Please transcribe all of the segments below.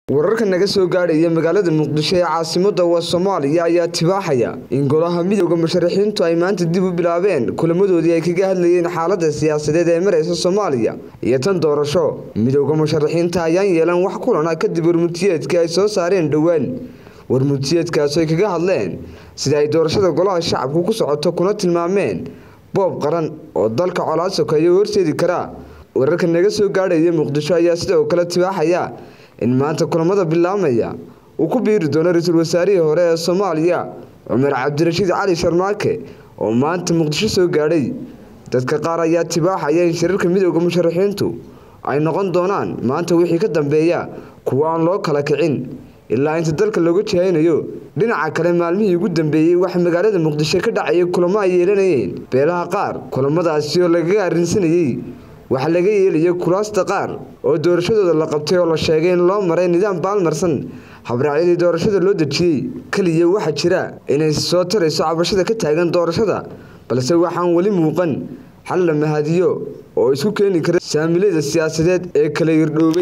wararka naga soo gaadhaya magaalada muqdisho ee caasimada waa soomaaliya ayaa tibaaxaya in golaha midooda musharaxiintu ay maanta dib u bilaabeen kulamadoodii ay kaga hadlayeen xaalada siyaasadeed ee mareysa soomaaliya iyo tan doorasho midooda musharaxiinta ayaan yeelan wax kulana kadib warmutiyeedkii ay soo saareen dhowaan warmutiyeedkaas ay kaga hadleen sida ay doorashada golaha shacabku ku socoto kuna tilmaameen boob qaran oo dalka colaad sokeeya horseedi karaa wararka naga soo gaadhaya muqdisho ayaa sidoo kale tibaaxaya in maanta kulamada bilaabmaya uu ku biiri doono ra-iisul wasaarihii hore ee soomaaliya cumar cabdirashiid cali sharmaake oo maanta muqdisho soo gaadhay dadka qaar ayaa tibaaxaya in shirarka midooda musharaxiintu ay noqon doonaan maanta wixii ka dambeeya kuwa aan loo kala kicin ilaa inta dalka looga jihaynayo dhinaca kale maalmihii ugu dambeeyey waxa magaalada muqdisho ka dhacaya kulamo ay yeelanayeen beelaha qaar kulamadaasi oo lagaga arrinsanayey waxaa laga yeelaya kuraasta qaar oo doorashadooda la qabtay oo la sheegay in loo maray nidaam baalmarsan habraacyadii doorashada loo dejiyey keliya waxaa jira inay soo tarayso cabashada ka taagan doorashada balse waxaan weli muuqan xal la mahadiyo oo isku keeni kara saamilada siyaasadeed ee kala irdhoobay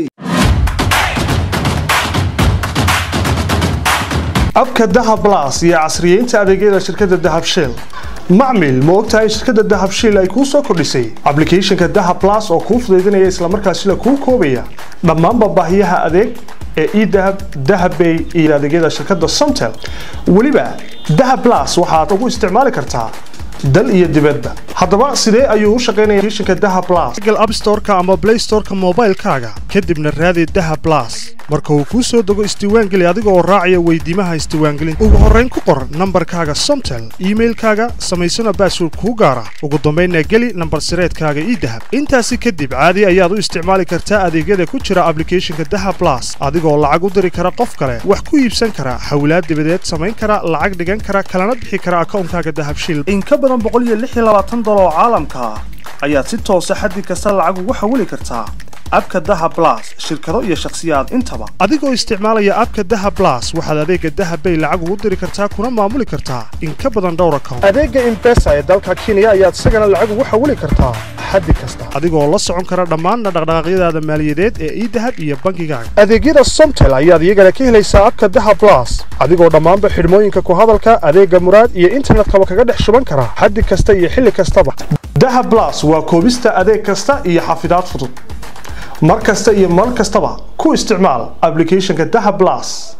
abka dahab las iyo casriyeynta adeegyada shirkadda dahab shell macmil ma ogtahay shirkadda dahab shiil ay kuu soo kordhisay ablicathonka dahab las oo kuu fudaydinaya islamarkaasila kuu koobaya dhammaanba baahiyaha adeeg ee edahab dahabbay iyo adeegyada shirkadda somtel weliba dahab las waxaad ugu isticmaali kartaa dal iyo dibadba haddaba sidee ayuu u shaqaynaya applicationka dahab las google app store-ka ama play store-ka moobaylkaaga kadibna raadi dahab las marka uu kuu soo dego isdiiwaangeli adiga oo raacaya weydiimaha isdiiwaangelinta ugu horrayn ku qor nambarkaaga somtel iimailkaaga samaysana baasword kuu gaara ugu dambaynna geli nambar sireedkaaga ii dahab intaasi kadib caadi ayaad u isticmaali kartaa adeegyada ku jira ablicathonka dahab las adigoo lacag u diri kara qof kale wax ku iibsan kara xawlaad dibadeed samayn kara lacag dhigan kara kalana bixi kara akawnkaaga dahabshil in ka badan boqoliyoaaaaoo caalamka ah ayaad si toosa xaddi kasta lacag ugu xawili kartaa abka daha blas shirkado iyo shakhsiyaad intaba adigoo isticmaalaya abka daha blas waxaad adeega dahabbay lacag ugu diri kartaa kuna maamuli kartaa in ka badan dhowr account adeega imbesa ee dalka kenya ayaad isagana lacag ugu xawili kartaa xaddi kasta adigoo la socon kara dhammaanna dhaqdhaqaaqyadaada maaliyadeed ee idahab iyo bankigaaga adeegyada somtel ayaad iyagana ka helaysaa abka daha blas adigoo dhammaanba xidhmooyinka ku hadalka adeega muraad iyo internetkaba kaga dhex shuban kara xaddi kasta iyo xilli kastaba daha blas waa koobista adeeg kasta iyo xafidaad fudud mar kasta iyo mar kastaba ku isticmaal ablicathonka daha blas